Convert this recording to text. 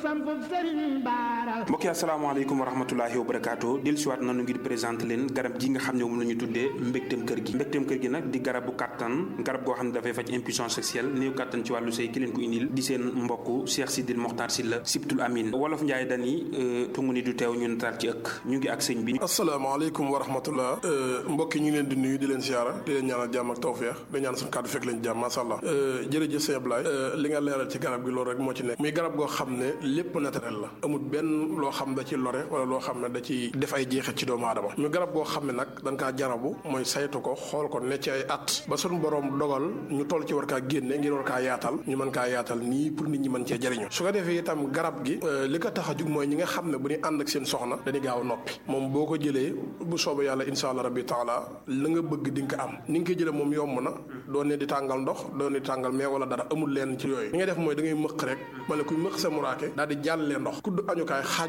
mbokk yi asalaamaaleykum wa rahmatulahi wa barakaatu del siwaat nanu ngir présenté leen garab gi nga xam ne moom la ñu tuddee mbégteem kër gi mbégteem kër gi nag di garab bu kàttan garab goo xam ne dafay faj impuissance sexuelle néew kàttan ci wàllu sëy ki leen ko indil di seen mbokk Cheikh Sidil Mokhtar Sylla Sibtul Amin wolof Njaay dani tungu ni du teew ñu nataal ci ëkk ñu ngi ak sëñ bi asalaamaaleykum wa rahmatullah mbokk yi ñu ngi leen di nuyu di leen siyaara di leen ñaanal jàmm ak tawfeex di ñaan suñu kàddu fekk leen jàmm masha Allah jërëjëf sëñ Ablaye li nga leeral ci garab gi loolu rek moo ci nekk muy garab goo xam ne lépp naturel la amul benn loo xam da ci lore wala loo xam ne da ci def ay jeexit ci doomu aadama ñu garab goo xam ne nag dañ kaa jarabu mooy saytu ko xool ko ne ci ay at ba suñu borom dogal ñu toll ci war kaa génne ngir war kaa yaatal ñu mën kaa yaatal nii pour nit ñi mën cee jëriñu su ko defee itam garab gi li ko tax a jug mooy ñi nga xam ne bu ñu ànd ak seen soxna dañuy gaaw a noppi moom boo ko jëlee bu soobee yàlla insha allah rabbi taala la nga bëgg di nga ko am ni nga koy jëlee moom yomb na doon ne di tàngal ndox doon ne di tàngal mais wala dara amul leen ci yooyu li ngay def mooy da ngay mëq rek wala kuy mëq sa muraake daal di jàllee ndox kudd añukaay xaaj